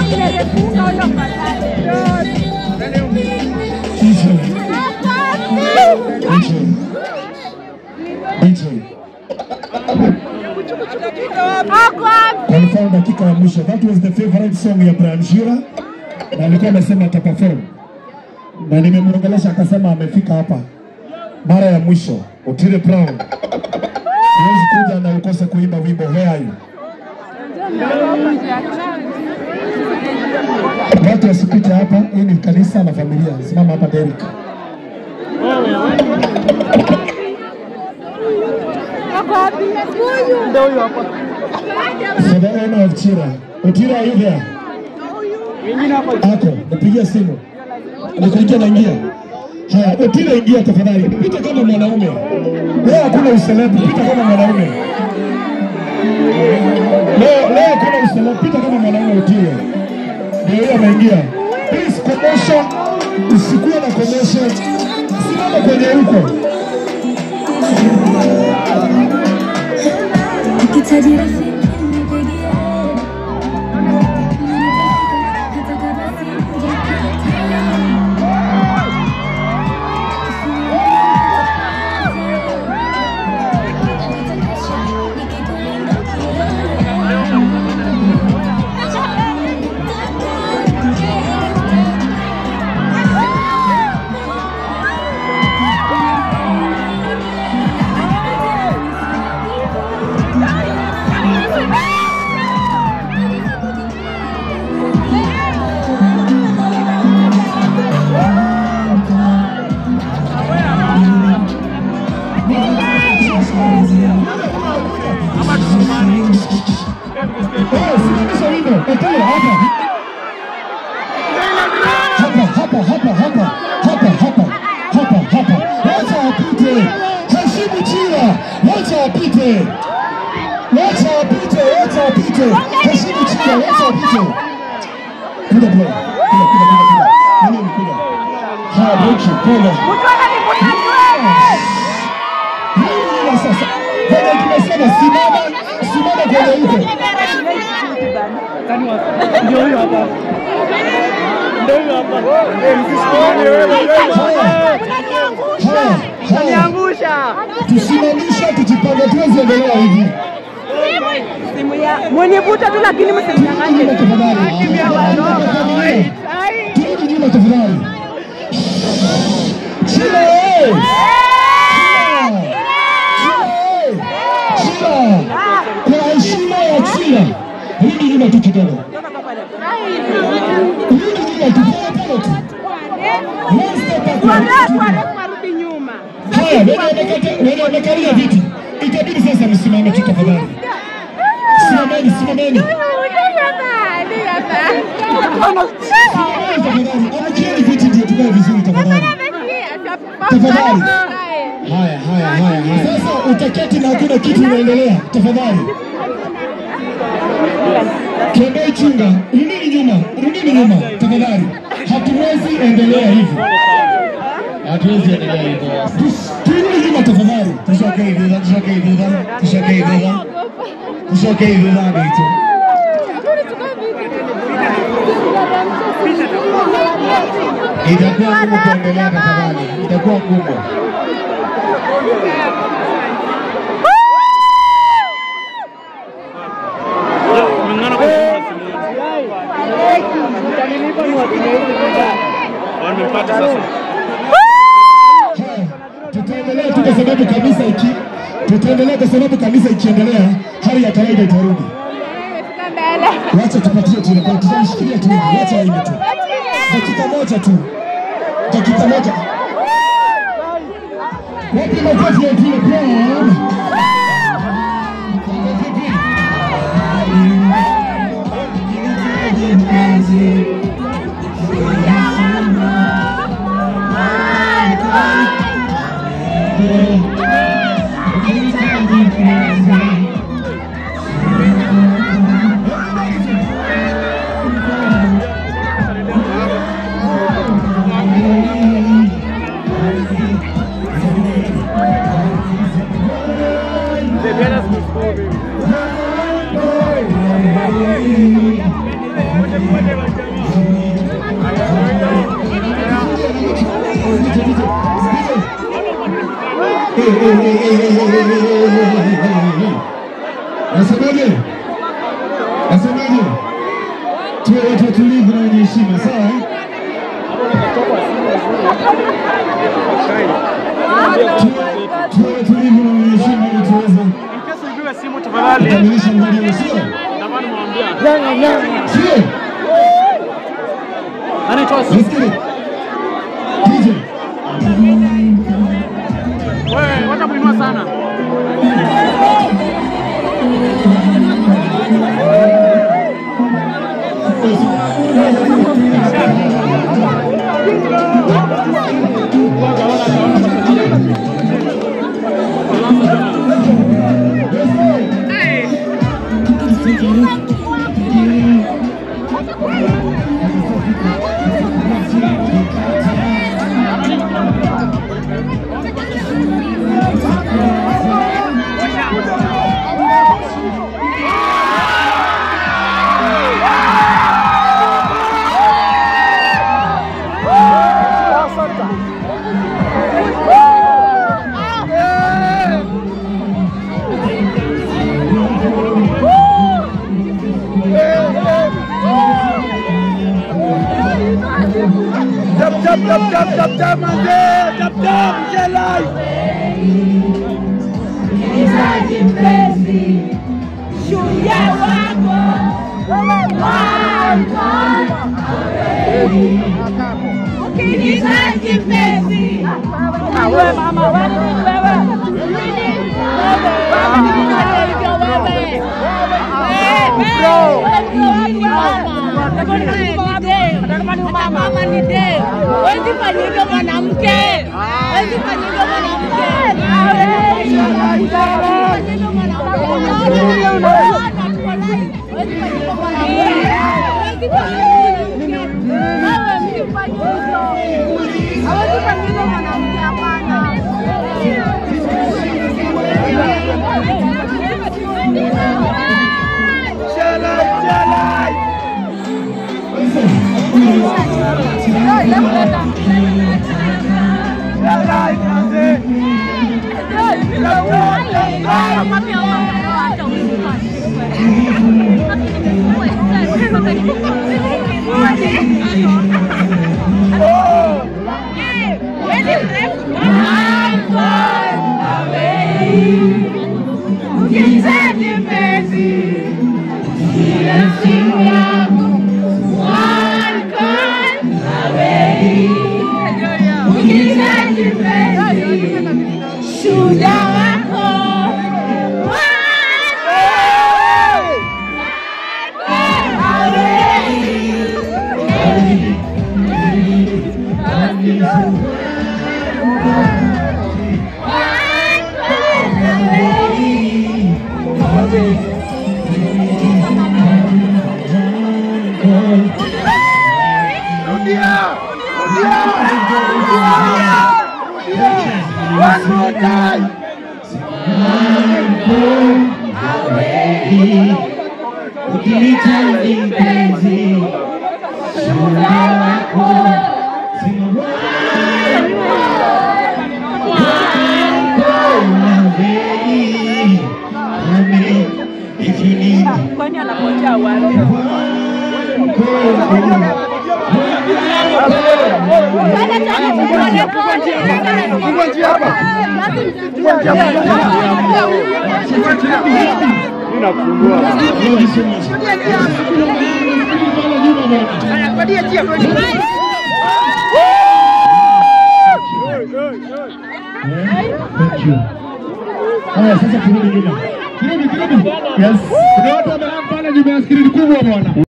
Confirm dakika ya mwisho. That was the favorite song ya Brian Shira na alikuwa amesema ataperform, na nimemwongelesha akasema amefika hapa mara ya mwisho. Otile Brown, huwezi kuja na ukose kuimba wimbo Where Are You. Watu wasipite hapa, hii ni kanisa na familia. Simama hapa Derek. For the honor of Chira. Otira, are you there? Ako, nipigia simu. Nikuitia naingia. Haya, Otira ingia tafadhali. Pita kama mwanaume. Leo hakuna uselebu, pita kama mwanaume. Leo leo hakuna uselebu, pita kama mwanaume Otira. Ndio yeye ameingia. Please commotion, usikuwe na commotion. Simama kwenye huko. Ukihitaji rafiki nipigie. Hata kama Eh, simamisha wimbo. Otira hapa. Hapa hapa hapa hapa hapa hapa hapa hapa. Wacha apite. Heshimu Chira. Wacha apite. Wacha apite. Wacha apite. Heshimu Chira. Wacha apite. Kuja bro. Kuja kuja kuja kuja. Nani ni kuja? Haya, Bochi, pole. Nini sasa? Kwenye tumesema simama, simama kwenye huko. Ndio huyo hapa. Ndio huyo hapa. Eh, msisikiane wewe. Haya, haya. Niangusha. tusimamisha tujipange, tuwezi endelea hivi. Simu ya mwenye buta tu lakini msimnyang'anye. Nyuma tafadhali, turudi nyuma tafadhali. Chila eh! Chila eh! Chila! Kwa heshima ya Chila, rudi nyuma tu kidogo, rudi nyuma tu pole pole tu. One step backward. Warudi nyuma. Haya, wenye wamekata- wenye wamekalia viti, itabidi sasa msimame tu tafadhali. Simameni, simameni. Tafadhali, amukieni viti ndio tukae vizuri tafadhali. Tafadhali. Haya, haya, haya, haya. Sasa utaketi na hakuna kitu inaendelea, tafadhali. Kembei chunga, rudini nyuma, rudini nyuma, tafadhali. Hatuwezi endelea hivi. Hatuwezi endelea hivi. Tus- Turudi nyuma tafadhali. Tushokei dhudha, tushokei dhudha, tushokei dhudha. Tushokei dhudha ndicho. Itakuwa ngumu kuendelea tafadhali. Itakuwa ngumu. Kulingana kwa simu wamepata sasa. Tutaendelea tu kwa sababu kanisa iki tutaendelea kwa sababu kanisa ikiendelea hali ya kawaida itarudi. Wacha tupatie tu rekodi, tutamshikilia tu hivi, wacha aime tu. Dakika moja tu, dakika moja. Wapi makofi ya Otile Brown? Nasemaje? Nasemaje? Tuwe watu watulivu na wenye heshima, sawa? eh? Tuwe- Tuwe watulivu na wenye heshima ili tuweze Kesi ipiwe simu tafadhali. kukamilisha mradi, sio? Ndio mwambia. Sio? Anaitwa Nisikie. DJ. wewe, wacha kuinua sana. Jab jab jab jab jab jab manze, jab jab jelai. Mama ni de, wezi fanyika mwanamke, wezi fanyika mwanamke, hawezi fanyika mwanamke, hapana. Jelai jelai. Jelai manze. Shujaa wako Rudia. Rudia. Rudia. One more time. Ukihitaji mpenzi, shujaa wako kwani anapotea wapi? Fungua njia hapa. Fungua njia hapa. Mimi nafungua. Thank you. Haya, sasa turudi nyuma. Kirudi, kirudi. Yes. Kuna watu wamekaa pale nyuma ya skrini kubwa bwana.